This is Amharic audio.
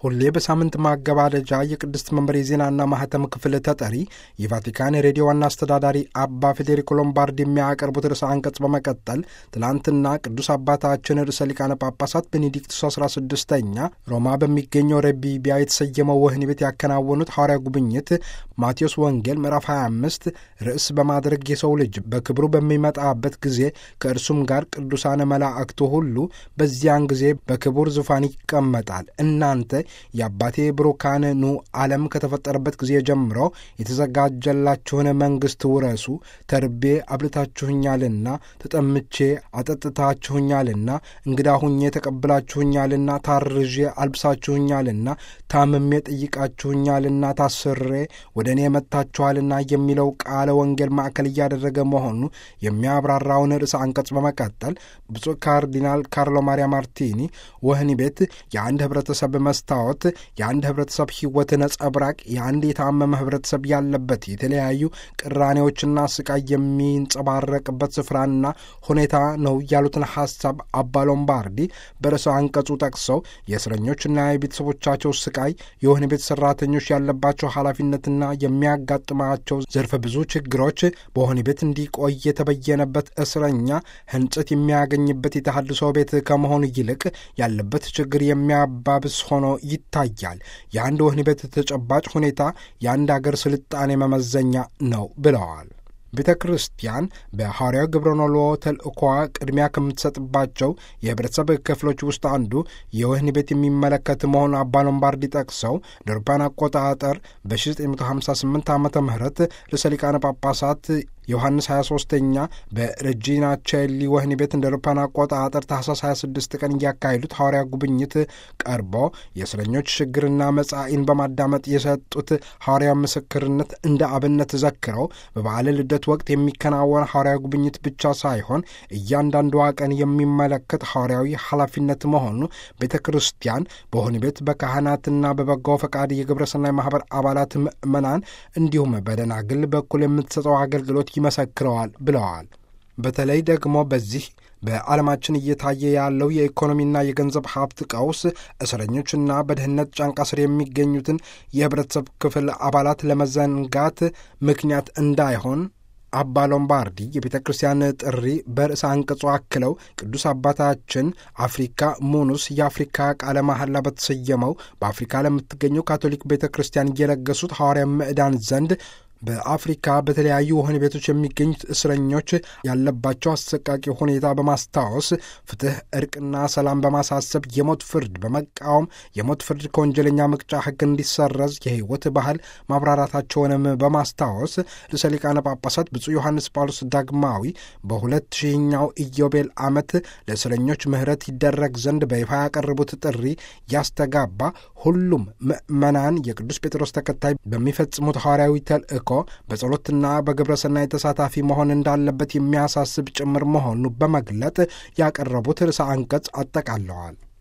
ሁሌ በሳምንት ማገባደጃ የቅድስት መንበር የዜናና ማህተም ክፍል ተጠሪ የቫቲካን ሬዲዮ ዋና አስተዳዳሪ አባ ፌዴሪኮ ሎምባርድ የሚያቀርቡት ርዕሰ አንቀጽ በመቀጠል ትላንትና ቅዱስ አባታችን ርዕሰ ሊቃነ ጳጳሳት ቤኔዲክቱስ 16ኛ ሮማ በሚገኘው ረቢቢያ የተሰየመው ወህኒ ቤት ያከናወኑት ሐዋርያ ጉብኝት ማቴዎስ ወንጌል ምዕራፍ 25 ርዕስ በማድረግ የሰው ልጅ በክብሩ በሚመጣበት ጊዜ ከእርሱም ጋር ቅዱሳነ መላእክቱ ሁሉ በዚያን ጊዜ በክቡር ዙፋን ይቀመጣል እናንተ የአባቴ ብሩካን ኑ ዓለም ከተፈጠረበት ጊዜ ጀምሮ የተዘጋጀላችሁን መንግሥት ውረሱ። ተርቤ አብልታችሁኛልና፣ ተጠምቼ አጠጥታችሁኛልና፣ እንግዳ ሁኜ ተቀብላችሁኛልና፣ ታርዤ አልብሳችሁኛልና፣ ታምሜ ጠይቃችሁኛልና፣ ታስሬ ወደ እኔ መጥታችኋልና የሚለው ቃለ ወንጌል ማዕከል እያደረገ መሆኑ የሚያብራራውን ርዕሰ አንቀጽ በመቀጠል ብፁዕ ካርዲናል ካርሎ ማሪያ ማርቲኒ ወህኒ ቤት የአንድ ህብረተሰብ መስታወት የአንድ ህብረተሰብ ህይወት ነጸብራቅ የአንድ የታመመ ህብረተሰብ ያለበት የተለያዩ ቅራኔዎችና ስቃይ የሚንጸባረቅበት ስፍራና ሁኔታ ነው ያሉትን ሀሳብ አባ ሎምባርዲ በርዕሰ አንቀጹ ጠቅሰው የእስረኞችና የቤተሰቦቻቸው ስቃይ፣ የወህኒ ቤት ሰራተኞች ያለባቸው ኃላፊነትና የሚያጋጥማቸው ዘርፈ ብዙ ችግሮች በወህኒ ቤት እንዲቆይ የተበየነበት እስረኛ ህንጽት የሚያገኝበት የተሃድሶ ቤት ከመሆኑ ይልቅ ያለበት ችግር የሚያባብስ ሆኖ ይታያል። የአንድ ወህኒ ቤት ተጨባጭ ሁኔታ የአንድ አገር ስልጣኔ መመዘኛ ነው ብለዋል። ቤተ ክርስቲያን በሐዋርያው ግብረኖሎ ተልእኳ ቅድሚያ ከምትሰጥባቸው የህብረተሰብ ክፍሎች ውስጥ አንዱ የወህኒ ቤት የሚመለከት መሆኑ አባ ሎምባርዲ ጠቅሰው ለአውሮፓውያን አቆጣጠር በ1958 ዓመተ ምህረት ርዕሰ ሊቃነ ጳጳሳት ዮሐንስ 23ኛ በሬጂና ቼሊ ወህኒ ቤት እንደ አውሮፓውያን አቆጣጠር ታህሳስ 26 ቀን እያካሄዱት ሐዋርያ ጉብኝት ቀርቦ የእስረኞች ችግርና መጻኢን በማዳመጥ የሰጡት ሐዋርያ ምስክርነት እንደ አብነት ዘክረው በበዓለ ልደት ወቅት የሚከናወን ሐዋርያ ጉብኝት ብቻ ሳይሆን እያንዳንዷ ቀን የሚመለከት ሐዋርያዊ ኃላፊነት መሆኑ ቤተ ክርስቲያን በወህኒ ቤት በካህናትና በበጎ ፈቃድ የግብረሰናይ ማኅበር አባላት ምዕመናን እንዲሁም በደናግል በኩል የምትሰጠው አገልግሎት ይመሰክረዋል ብለዋል። በተለይ ደግሞ በዚህ በዓለማችን እየታየ ያለው የኢኮኖሚና የገንዘብ ሀብት ቀውስ እስረኞችና በድህነት ጫንቃ ስር የሚገኙትን የህብረተሰብ ክፍል አባላት ለመዘንጋት ምክንያት እንዳይሆን አባ ሎምባርዲ የቤተ ክርስቲያን ጥሪ በርዕሰ አንቀጹ አክለው ቅዱስ አባታችን አፍሪካ ሙኑስ የአፍሪካ ቃለ መሐላ በተሰየመው በአፍሪካ ለምትገኘው ካቶሊክ ቤተ ክርስቲያን እየለገሱት ሐዋርያ ምዕዳን ዘንድ በአፍሪካ በተለያዩ ወህኒ ቤቶች የሚገኙት እስረኞች ያለባቸው አሰቃቂ ሁኔታ በማስታወስ ፍትህ፣ እርቅና ሰላም በማሳሰብ የሞት ፍርድ በመቃወም የሞት ፍርድ ከወንጀለኛ መቅጫ ሕግ እንዲሰረዝ የህይወት ባህል ማብራራታቸውንም በማስታወስ ርዕሰ ሊቃነ ጳጳሳት ብፁዕ ዮሐንስ ጳውሎስ ዳግማዊ በሁለት ሺህኛው ኢዮቤል ዓመት ለእስረኞች ምህረት ይደረግ ዘንድ በይፋ ያቀረቡት ጥሪ ያስተጋባ ሁሉም ምዕመናን የቅዱስ ጴጥሮስ ተከታይ በሚፈጽሙት ሐዋርያዊ ተልእኮ በጸሎትና በግብረ ሰናይ ተሳታፊ መሆን እንዳለበት የሚያሳስብ ጭምር መሆኑ በመግለጥ ያቀረቡት ርዕሰ አንቀጽ አጠቃለዋል።